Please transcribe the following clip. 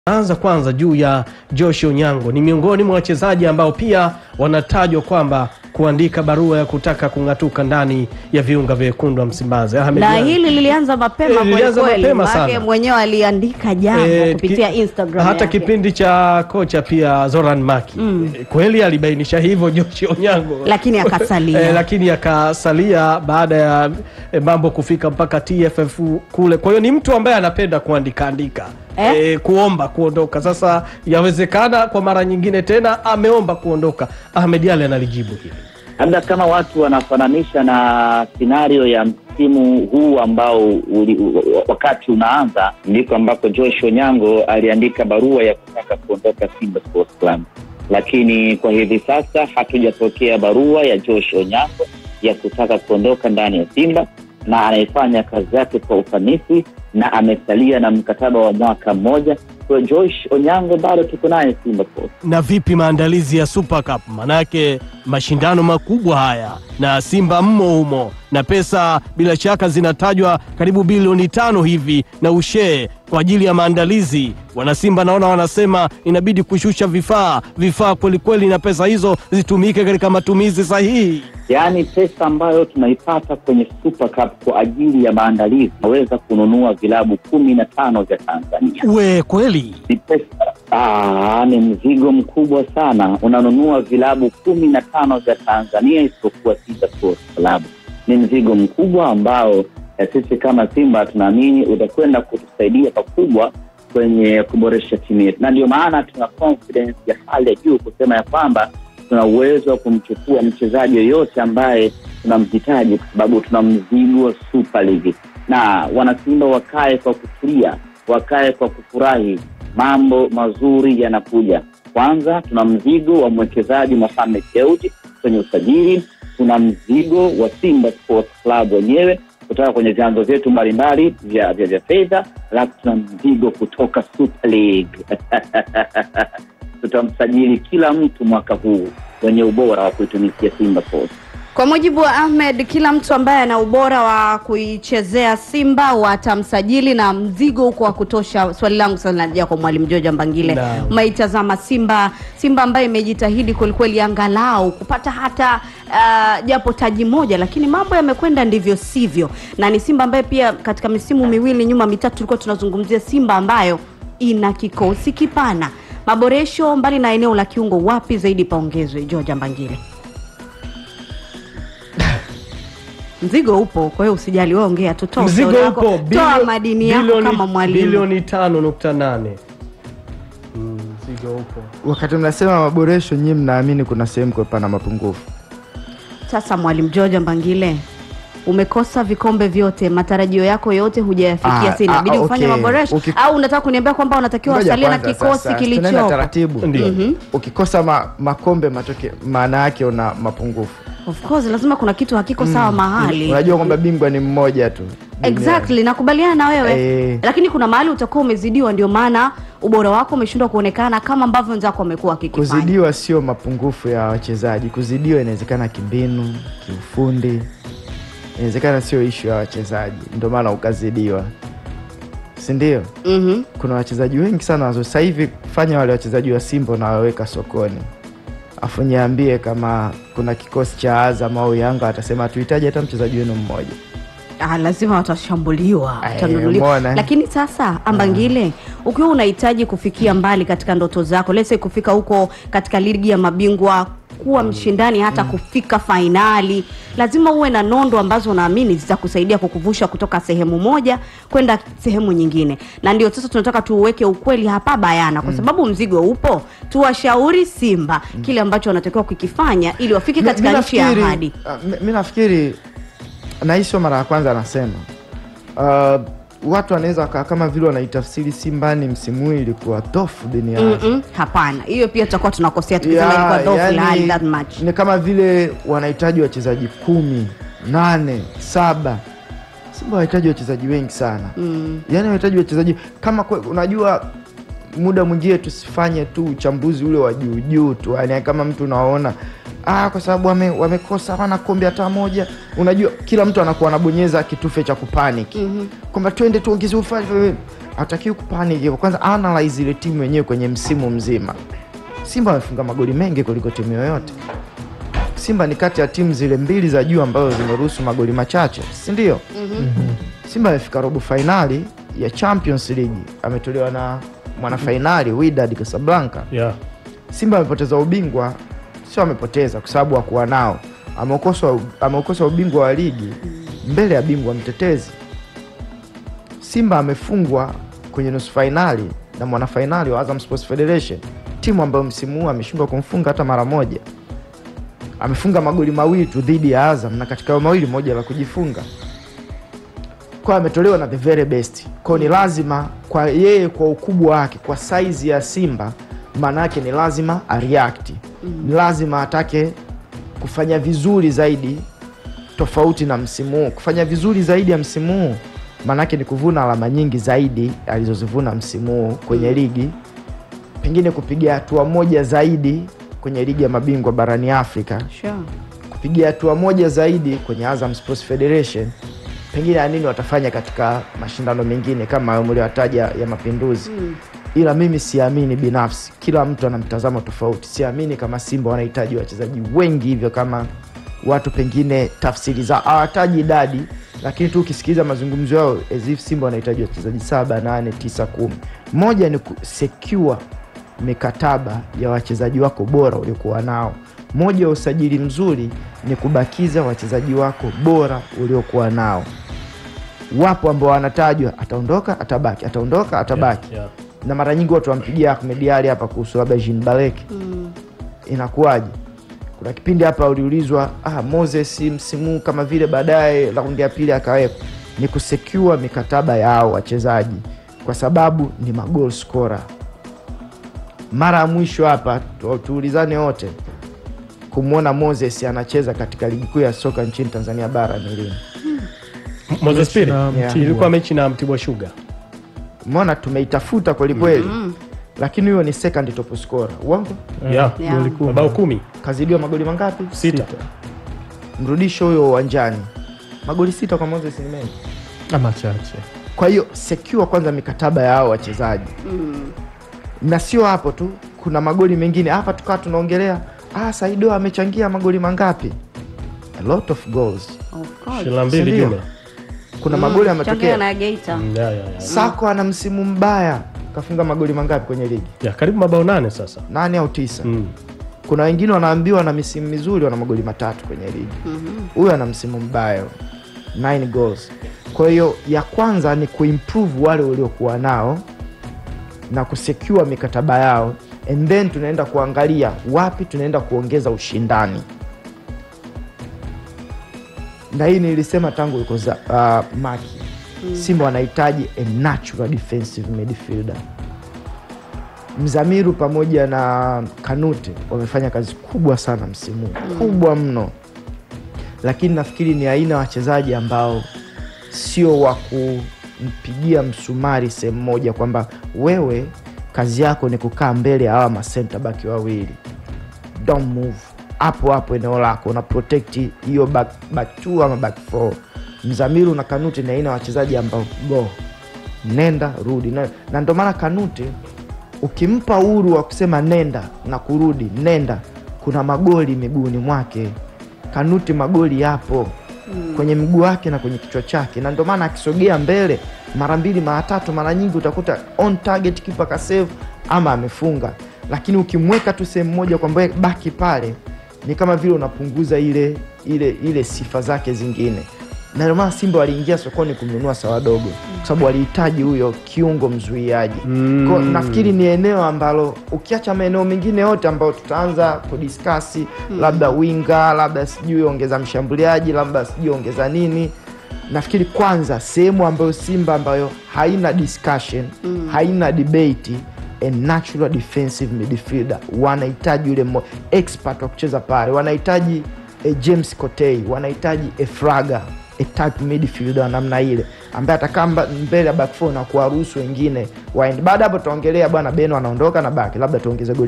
Anza kwanza juu ya Josh Onyango, ni miongoni mwa wachezaji ambao pia wanatajwa kwamba kuandika barua ya kutaka kung'atuka ndani ya viunga vya wekundu wa Msimbazi. Ahmed na Ally. hili lilianza mapema Eh, lilianza kwelikweli, mapema maanake sana. mwenyewe aliandika jambo Eh, kupitia ki- Instagram hata yake. kipindi cha kocha pia Zoran Maki Eh, kweli alibainisha hivyo Josh Onyango lakini akasalia Eh, lakini akasalia baada ya eh, mambo kufika mpaka TFF kule. Kwa hiyo ni mtu ambaye anapenda kuandika andika Eh? eh, kuomba kuondoka. Sasa yawezekana kwa mara nyingine tena ameomba kuondoka. Ahmed Ally analijibu hili. labda kama watu wanafananisha na scenario ya msimu huu ambao uli, u- wakati unaanza ndiko ambako Josh Onyango aliandika barua ya kutaka kuondoka Simba Sports Club, lakini kwa hivi sasa hatujapokea barua ya Josh Onyango ya kutaka kuondoka ndani ya Simba, na anaifanya kazi yake kwa ufanisi na amesalia na mkataba wa mwaka mmoja. Kwa hiyo Josh Onyango bado tuko naye Simba Sports. Na vipi maandalizi ya Super Cup? Manake mashindano makubwa haya na Simba mmo humo, na pesa bila shaka zinatajwa karibu bilioni tano hivi na ushee kwa ajili ya maandalizi. Wanasimba naona wanasema inabidi kushusha vifaa vifaa kwelikweli, na pesa hizo zitumike katika matumizi sahihi. yaani pesa ambayo tunaipata kwenye Super Cup kwa ajili ya maandalizi naweza kununua vilabu kumi na tano vya Tanzania. We kweli Ni pesa Aa, ni mzigo mkubwa sana. Unanunua vilabu kumi na tano vya Tanzania isipokuwa Simba Sports Club. Ni mzigo mkubwa ambao eh, sisi kama Simba tunaamini utakwenda kutusaidia pakubwa kwenye kuboresha timu yetu, na ndio maana tuna confidence ya hali ya juu kusema ya kwamba tuna uwezo wa kumchukua mchezaji yoyote ambaye tunamhitaji, kwa sababu tuna mzigo wa Super League, na wanasimba wakae kwa kutulia, wakae kwa kufurahi. Mambo mazuri yanakuja. Kwanza tuna mzigo wa mwekezaji Mohamed Dewji kwenye usajili, tuna mzigo wa Simba Sports Club wenyewe kutoka kwenye vyanzo vyetu mbalimbali vya vya, vya fedha, alafu tuna mzigo kutoka Super League tutamsajili kila mtu mwaka huu wenye ubora wa kuitumikia Simba Sports. Kwa mujibu wa Ahmed, kila mtu ambaye ana ubora wa kuichezea Simba watamsajili na mzigo huko wa kutosha. Swali langu sasa linaja kwa mwalimu Joja Mbangile, Naam. umeitazama Simba, Simba ambaye imejitahidi kwelikweli angalau kupata hata uh, japo taji moja, lakini mambo yamekwenda ndivyo sivyo, na ni Simba ambaye pia katika misimu miwili nyuma mitatu tulikuwa tunazungumzia Simba ambayo ina kikosi kipana. Maboresho mbali na eneo la kiungo, wapi zaidi paongezwe? Joja Mbangile. Mzigo upo, kwa hiyo usijali, wewe ongea tu, toa mzigo ushauri wako, upo toa bilio- madini yako bilioni- kama mwalimu. bilioni tano nukta nane Mm, mzigo upo Wakati mnasema maboresho, nyinyi mnaamini kuna sehemu kwa pana mapungufu. Sasa mwalimu George Mbangile, umekosa vikombe vyote, matarajio yako yote hujayafikia, Ah, si inabidi ah, ufanye okay. maboresho Uki- au unataka kuniambia kwamba unatakiwa Ngoja wasalie na kwanza kikosi sasa, tunaenda kilichopo? taratibu. Ndio. Ukikosa ma, makombe matoke, maana yake una mapungufu. Of course lazima kuna kitu hakiko sawa mahali. Unajua kwamba bingwa ni mmoja tu duniani. Exactly, nakubaliana na wewe Eh. lakini kuna mahali utakuwa umezidiwa, ndio maana ubora wako umeshindwa kuonekana kama ambavyo wenzako wamekuwa wakikifanya. Kuzidiwa sio mapungufu ya wachezaji. Kuzidiwa inawezekana kimbinu, kiufundi, inawezekana sio ishu ya wachezaji, ndio maana ukazidiwa, si ndio? Mhm. Kuna wachezaji wengi sana wazuri. Sasa hivi fanya wale wachezaji wa Simba unawaweka sokoni, afu niambie kama kuna kikosi cha Azam au Yanga watasema tuhitaji hata mchezaji wenu mmoja. Ah, lazima watashambuliwa Eh, watanunuliwa. umeona? Lakini sasa Ambangile, ukiwa unahitaji kufikia mbali katika ndoto zako, lese kufika huko katika ligi ya mabingwa kuwa mshindani hata kufika fainali, lazima uwe na nondo ambazo unaamini zitakusaidia kukuvusha kutoka sehemu moja kwenda sehemu nyingine, na ndio sasa tunataka tuuweke ukweli hapa bayana, kwa sababu mzigo upo. Tuwashauri Simba kile ambacho wanatakiwa kukifanya ili wafike Mi- katika mi nchi ya nafikiri- ahadi. ah, mi- mi nafikiri na hii sio mara ya kwanza anasema uh, watu wanaweza wakaa kama vile wanaitafsiri Simba ni msimu huu ilikuwa tofu duniani Mm-mm, hapana, hiyo pia tutakuwa tunakosea tukisema Ya, ilikuwa dhaifu yani, ilhali that much. ni kama vile wanahitaji wachezaji kumi nane saba Simba wanahitaji wachezaji wengi sana Mm. yaani wanahitaji wachezaji kama kwe, unajua muda mwingine tusifanye tu uchambuzi ule wa juujuu tu yani kama mtu unaona ah, kwa sababu wame, wamekosa hawana kombe hata moja. Unajua, kila mtu anakuwa anabonyeza kitufe cha kupanic Mhm. kwamba twende tuongeze ufanye. Hatakiwi kupanic hivyo. Kwanza analyze ile timu yenyewe kwenye msimu mzima. Simba wamefunga magoli mengi kuliko timu yoyote. Simba ni kati ya timu zile mbili za juu ambazo zimeruhusu magoli machache, si ndio? Simba amefika robo fainali ya Champions League, ametolewa na mwanafainali Wydad Casablanca. yeah. Simba amepoteza ubingwa, sio amepoteza kwa sababu hakuwa nao, ameokosa ameokosa ubingwa wa ligi mbele ya bingwa mtetezi. Simba amefungwa kwenye nusu fainali na mwanafainali wa Azam Sports Federation, timu ambayo msimu huu ameshindwa kumfunga hata mara moja. Amefunga magoli mawili tu dhidi ya Azam na katika hayo mawili moja la kujifunga kwa ametolewa na the very best kwao, ni lazima kwa yeye, kwa ukubwa wake, kwa saizi ya Simba, maana yake ni lazima areact, ni lazima atake kufanya vizuri zaidi tofauti na msimu huu. Kufanya vizuri zaidi ya msimu huu maana yake ni kuvuna alama nyingi zaidi alizozivuna msimu huu kwenye ligi, pengine kupiga hatua moja zaidi kwenye ligi ya mabingwa barani Afrika Sure. kupiga hatua moja zaidi kwenye Azam Sports Federation, pengine ya nini watafanya katika mashindano mengine kama hayo mlioyataja ya Mapinduzi. Mm. Ila mimi siamini binafsi, kila mtu ana mtazamo tofauti. Siamini kama Simba wanahitaji wachezaji wengi hivyo kama watu pengine tafsiri za hawataji idadi, lakini tu ukisikiliza mazungumzo yao as if Simba wanahitaji wachezaji saba, nane, tisa, kumi. Moja ni kusecure mikataba ya wachezaji wako bora uliokuwa nao. Moja ya usajili mzuri ni kubakiza wachezaji wako bora uliokuwa nao. Wapo ambao wanatajwa, ataondoka atabaki, ataondoka atabaki Yeah. na mara nyingi watu wampigia Ahmed Ali hapa kuhusu labda Jean Balek, Mm. inakuwaje? Kuna kipindi hapa uliulizwa ah, Moses msimu kama vile baadaye raundi ya pili akawekwa, ni kusecure mikataba ya hao wachezaji kwa sababu ni magol scorer. Mara ya mwisho hapa tu- tuulizane wote kumwona Moses anacheza katika ligi kuu ya soka nchini Tanzania bara ni lini? Moses Piri Na Yeah. Mtibwa. ilikuwa mechi na Mtibwa Sugar Umeona, tumeitafuta kwelikweli lakini huyo ni second top scorer. Uongo, Eh, Yeah. goli Yeah. kumi. mabao kumi kazidiwa magoli mangapi? sita Mrudisho huyo uwanjani, magoli sita kwa Moses ni mengi. ama chache Kwa hiyo secure kwanza mikataba ya hao wachezaji Mm. na sio hapo tu, kuna magoli mengine hapa tukawa tunaongelea ah, Saido amechangia magoli mangapi? A lot of goals. Of course. shila mbili Sindio? jumla Kuna Mm, magoli changia yametokea. na Geita. Mm, yeah, yeah, yeah. Sako ana msimu mbaya, kafunga magoli mangapi kwenye ligi? Yeah, karibu mabao nane sasa Nane au tisa? mm. Kuna wengine wanaambiwa na misimu mizuri wana magoli matatu kwenye ligi. Mhm. Huyu ana msimu mbaya, 9 goals. Kwa hiyo ya kwanza ni kuimprove wale waliokuwa nao na kusecure mikataba yao, and then tunaenda kuangalia wapi tunaenda kuongeza ushindani, na hii nilisema tangu yuko za, uh, Maki Simba wanahitaji a natural defensive midfielder. Mzamiru pamoja na Kanute wamefanya kazi kubwa sana msimu huu, kubwa mno, lakini nafikiri ni aina ya wachezaji ambao sio wa kumpigia msumari sehemu moja, kwamba wewe kazi yako ni kukaa mbele ya hawa masenta baki wawili, don't move hapo hapo eneo lako, una protect hiyo back, back two ama back four. Mzamiru na Kanute ni aina ya wachezaji ambao go nenda rudi, na, na ndio maana Kanute ukimpa uhuru wa kusema nenda na kurudi, nenda, kuna magoli miguuni mwake. Kanuti magoli yapo kwenye mguu wake na kwenye kichwa chake, na ndio maana akisogea mbele mara mbili mara tatu, mara nyingi utakuta on target, kipa kasave ama amefunga. Lakini ukimweka tu sehemu moja kwamba wewe baki pale, ni kama vile unapunguza ile ile ile sifa zake zingine, na ndio maana Simba waliingia sokoni kumnunua Sawadogo kwa sababu walihitaji huyo kiungo mzuiaji. Mm. Kwa nafikiri ni eneo ambalo ukiacha maeneo mengine yote ambayo tutaanza kudiskasi labda winga, labda sijui ongeza mshambuliaji, labda sijui ongeza nini, nafikiri kwanza sehemu ambayo Simba ambayo haina discussion haina debate a natural defensive midfielder, wanahitaji yule mo- expert wa kucheza pale, wanahitaji a James Kotei, wanahitaji a Fraga a type midfielder wa namna ile ambaye atakaa mba- mbele ya back four na kuwaruhusu wengine waende. Baada ya hapo tutaongelea bwana Beno anaondoka na baki, labda tuongeze goli